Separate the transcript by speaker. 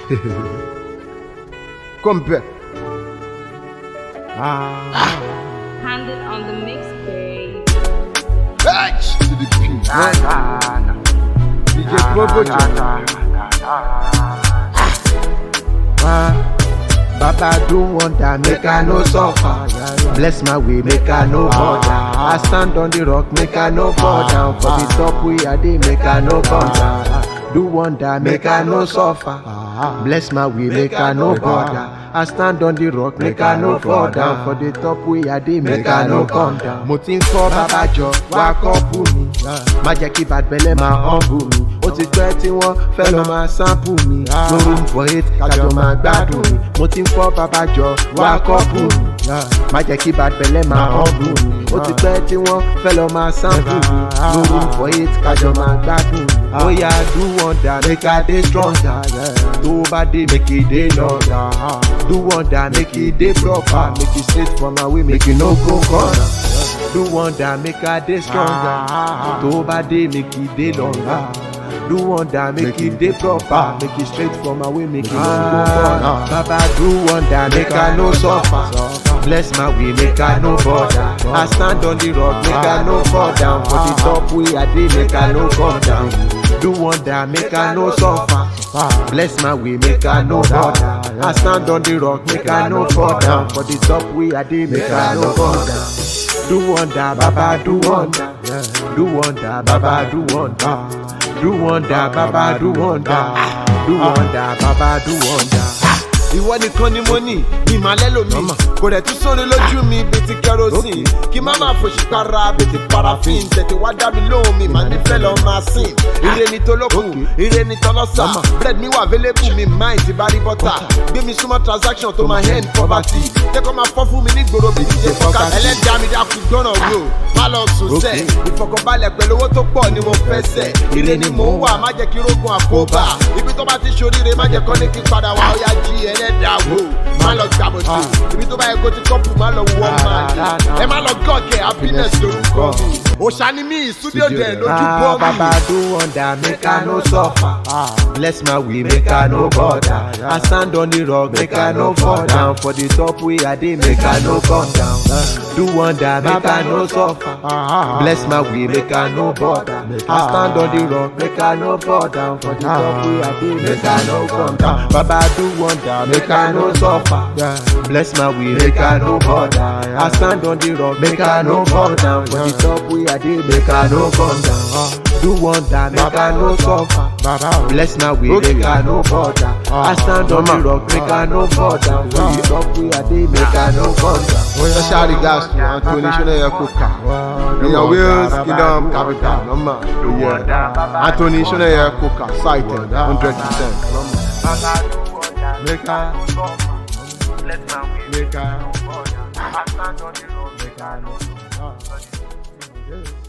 Speaker 1: Compare. Ah.
Speaker 2: Handed on the mixtape.
Speaker 1: H to the P. DJ Probo
Speaker 3: Ah, Baba do wonder, make I no suffer. Bless my way, make I no bother. I stand on the rock, make I no fall down. For the top we are dey, make I no come down. Do wonder, make I no suffer. Bless my way, make I no bother. I stand on the rock, make I no fall down. For the top we are dey, make I no come down. Mo ti ń kọ́ bàbá jọ, wá kọ́pù mi. Má jẹ́ kí bàtbẹ́lẹ̀ máa humble mi. Ó ti pẹ́ tí wọ́n fẹ́ lọ máa sample mi. No room for hate, kájọ máa gbádùn mi. Mo ti ń kọ́ bàbá jọ, wá kọ́pù mi. Má jẹ́ kí bàtbẹ́lẹ̀ máa humble mi. Ó ti pẹ́ tí wọ́n fẹ́ lọ máa sample mi. No room for hate, kájọ máa gbádùn mi. Ó yá do wonder, make I dey stronger. Tó o bá dé, make e dey longer. Do wonder, make e dey proper. Make e straight from my way, make e no go corner. Do wonder, make I dey stronger. Tó o bá dé, make e dey longer. Do wonder, make e dey proper. Make e straight from my way, make e no go corner. Baba do wonder, make I no suffer. Bless my way, make I no bother. I stand on the rock, make I no fall down. For the top way I dey, make I no come down. Do wonder, make I no suffer. Bless my way, make I no bother. I stand on the rock, make I no fall down. For the top way I dey, make I no come down. Do wonder, Baba, do wonder. Do wonder, Baba, do wonder. Do wonder, Baba, do wonder. Do wonder, Baba, do wonder.
Speaker 1: ìwọ nìkan ni mo ní ìmàlẹ́ lomi kò dẹ̀ tún sóni lójú mi bíi ti kerosene kí má máa fòṣì para bíi ti paraffin tètè wá dá mi lóhùn mi màá nífẹ̀ẹ́ lọ máa sìn ire ni tolókun ire ni tọlọ́sà bread mi wà available mi mind ti bá rí bọ́tà gbé mi súnmọ́ transaction tó máa end poverty jẹ́kọ́ máa fọ́ fún mi ní gbòòrò bíi ti fọ́kà ẹlẹ́dàá mi dákun gbọ́ràn wò má lọ sùn sẹ́ ìfọkànbalẹ̀ pẹ̀lú owó tó pọ̀ ni mo fẹ́ sẹ̀ ire ni mò ń wà má jẹ́ kí rógun àkóbá ibi tó bá ti ṣoríire má jẹ́ kọ́ ní kí padà wá ó yá jí ẹlẹ́dàá wò má lọ gbàbọ̀dé ibi tó bá yẹ kó ti kọ́pù má lọ wọ́n máa dé ẹ má lọ gọ́ọ̀kẹ́ happiness lórúkọ mi òṣàní mi studio dẹ̀ lójú bọ́ mi.
Speaker 3: Baba do wonder, make I no suffer. Bless my way, make I no bother. I stand on the rock, make I no fall down. For the top way I dey, make I no come down. Do wonder, make I no suffer. Bless my way, make I no bother. I stand on the rock, make I no fall down. For the top way I dey, make I no come down. Baba do wonder, make I no suffer. Bless my way, make I no bother. I stand on the rock, make I no fall down. For the top way I dey, make I no come down. Do wonder, make I no suffer. Bless my way, make I no bother. I stand on the rock, make I no fall down. For the top way I dey, make I no come down.
Speaker 1: special regards to anthony soneye koka èèyàn wales kingdom capital nọ́mbà anthony soneye koka cited hundred percent nọ́mbà.
Speaker 3: Make I, make I,
Speaker 4: I stand on the road.
Speaker 3: make I no.